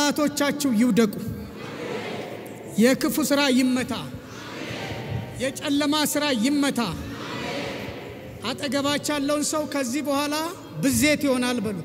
ጠላቶቻችሁ ይውደቁ፣ የክፉ ሥራ ይመታ፣ የጨለማ ሥራ ይመታ። አጠገባች ያለውን ሰው ከዚህ በኋላ ብዜት ይሆናል በሉት።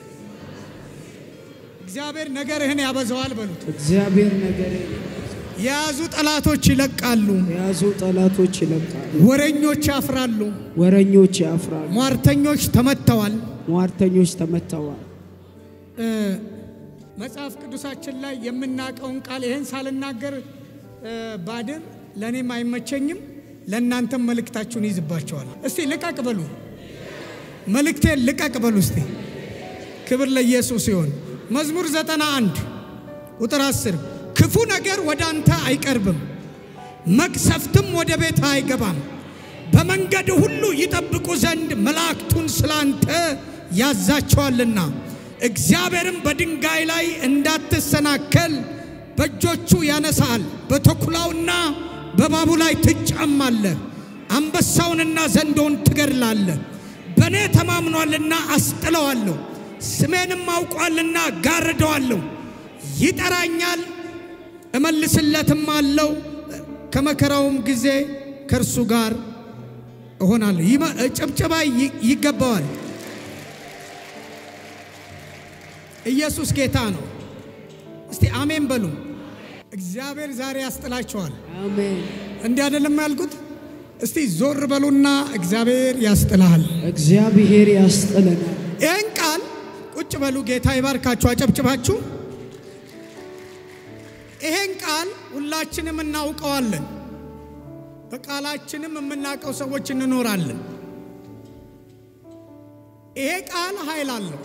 እግዚአብሔር ነገርህን ያበዛዋል በሉት። እግዚአብሔር ነገር የያዙ ጠላቶች ይለቃሉ፣ የያዙ ጠላቶች ይለቃሉ፣ ወረኞች ያፍራሉ፣ ወረኞች ያፍራሉ፣ ሟርተኞች ተመተዋል። ሟርተኞች ተመተዋል። እ መጽሐፍ ቅዱሳችን ላይ የምናውቀውን ቃል ይህን ሳልናገር እ ባድር ለእኔም አይመቸኝም፣ ለእናንተም መልእክታችሁን ይዝባቸዋል። እስቲ ልቀቅ በሉ፣ መልእክቴን ልቀቅ በሉ። እስቲ ክብር ለኢየሱስ ይሆን። መዝሙር ዘጠና አንድ ቁጥር አስር ክፉ ነገር ወደ አንተ አይቀርብም፣ መቅሰፍትም ወደ ቤት አይገባም። በመንገድ ሁሉ ይጠብቁ ዘንድ መላእክቱን ስላንተ ያዛቸዋልና እግዚአብሔርም በድንጋይ ላይ እንዳትሰናከል በእጆቹ ያነሳል። በተኩላውና በእባቡ ላይ ትጫማለህ። አንበሳውንና ዘንዶውን ትገድላለህ። በእኔ ተማምኗልና አስጥለዋለሁ፣ ስሜንም አውቋልና ጋርደዋለሁ። ይጠራኛል እመልስለትም አለው። ከመከራውም ጊዜ ከእርሱ ጋር እሆናለሁ። ይመ- ጭብጨባ ይ- ይገባዋል። ኢየሱስ ጌታ ነው። እስቲ አሜን በሉ። እግዚአብሔር ዛሬ ያስጥላቸዋል። አሜን። እንዲህ አይደለም ያልኩት? እስቲ ዞር በሉና እግዚአብሔር ያስጥልሃል። እግዚአብሔር ያስጥለናል። ይህን ቃል ቁጭ በሉ። ጌታ ይባርካችሁ። አጨብጭባችሁ ይሄን ቃል ሁላችንም እናውቀዋለን። በቃላችንም የምናውቀው ሰዎች እንኖራለን። ይሄ ቃል ኃይል አለው።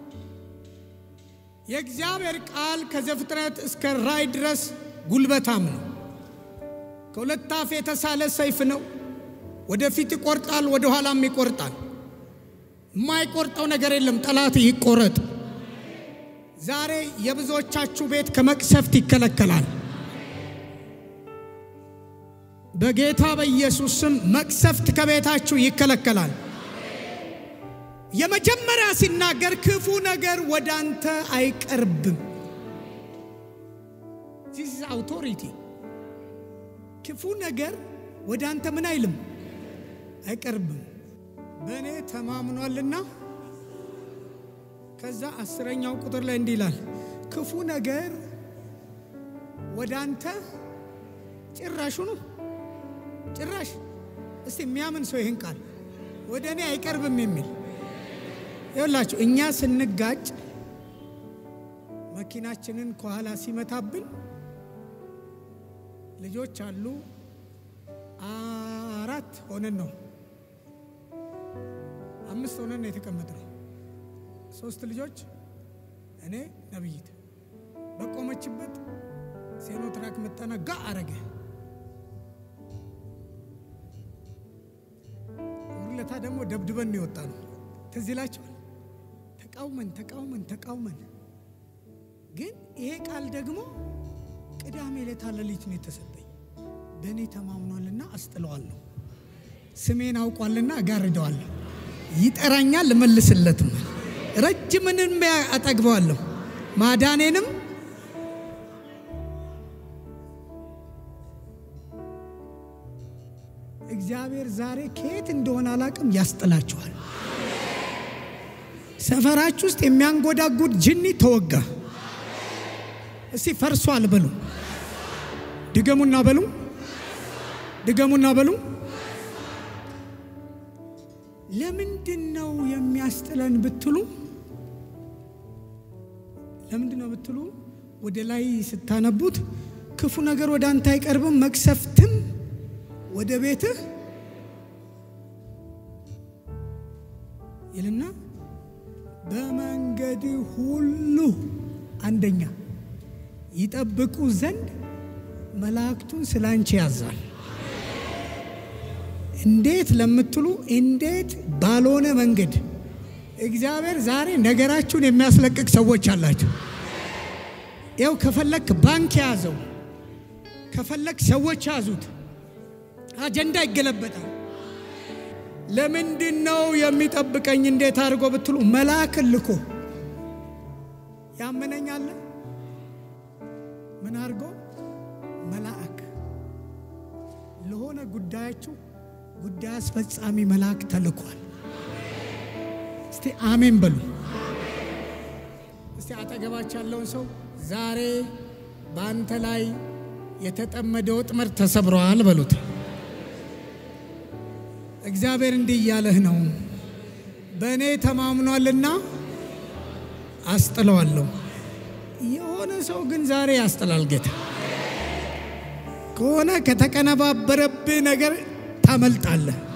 የእግዚአብሔር ቃል ከዘፍጥረት እስከ ራእይ ድረስ ጉልበታም ነው። ከሁለት አፍ የተሳለ ሰይፍ ነው። ወደፊት ይቆርጣል፣ ወደ ኋላም ይቆርጣል። የማይቆርጠው ነገር የለም። ጠላት ይቆረጥ። ዛሬ የብዙዎቻችሁ ቤት ከመቅሰፍት ይከለከላል። በጌታ በኢየሱስ ስም መቅሰፍት ከቤታችሁ ይከለከላል። የመጀመሪያ ሲናገር ክፉ ነገር ወደ አንተ አይቀርብም። ዚስ አውቶሪቲ ክፉ ነገር ወደ አንተ ምን አይልም አይቀርብም። በእኔ ተማምኗልና ከዛ አስረኛው ቁጥር ላይ እንዲህ ይላል፣ ክፉ ነገር ወደ አንተ ጭራሹ ነው ጭራሽ። እስቲ የሚያምን ሰው ይህን ቃል ወደ እኔ አይቀርብም የሚል ይኸውላችሁ፣ እኛ ስንጋጭ መኪናችንን ከኋላ ሲመታብን ልጆች አሉ። አራት ሆነን ነው አምስት ሆነን ነው የተቀመጥነው። ሶስት ልጆች እኔ ነብይት በቆመችበት ሴኖ ትራክ መጣና ጋ አረገ። ሁለታ ደግሞ ደብድበን ነው የወጣ ነው። ትዝ ይላችኋል። ተቃውመን ተቃውመን ተቃውመን ግን ይሄ ቃል ደግሞ ቅዳሜ ዕለት ሌሊት ነው የተሰጠኝ። በእኔ ተማምኗልና አስጥለዋለሁ፣ ስሜን አውቋልና እጋርደዋለሁ፣ ይጠራኛል እመልስለትም፣ ረጅምንም አጠግበዋለሁ፣ ማዳኔንም እግዚአብሔር ዛሬ ከየት እንደሆነ አላቅም ያስጥላችኋል። ሰፈራችሁ ውስጥ የሚያንጎዳጉድ ጅኒ ተወጋ። እስቲ ፈርሷል በሉ። ድገሙና በሉ። ድገሙና በሉ። ለምንድን ነው የሚያስጥለን ብትሉ፣ ለምንድን ነው ብትሉ፣ ወደ ላይ ስታነቡት ክፉ ነገር ወደ አንተ አይቀርብም፣ መቅሰፍትም ወደ ቤትህ ይልና በመንገድ ሁሉ አንደኛ ይጠብቁ ዘንድ መላእክቱን ስለ አንቺ ያዛል። እንዴት ለምትሉ እንዴት ባልሆነ መንገድ እግዚአብሔር ዛሬ ነገራችሁን የሚያስለቅቅ ሰዎች አላቸው። ያው ከፈለክ ባንክ ያዘው፣ ከፈለክ ሰዎች ያዙት፣ አጀንዳ ይገለበጣል። ለምንድን ነው የሚጠብቀኝ? እንዴት አድርጎ ብትሉ መልአክ ልኮ ያመነኛለ ምን አድርጎ መልአክ ለሆነ ጉዳያችሁ ጉዳይ አስፈጻሚ መልአክ ተልኳል። እስቲ አሜን በሉ። እስቲ አጠገባች ያለውን ሰው ዛሬ በአንተ ላይ የተጠመደ ወጥመድ ተሰብረዋል በሉት። እግዚአብሔር እንዲህ እያለህ ነው፣ በእኔ ተማምኗልና አስጥለዋለሁ። የሆነ ሰው ግን ዛሬ ያስጥላል ጌታ። ከሆነ ከተቀነባበረብህ ነገር ታመልጣለህ።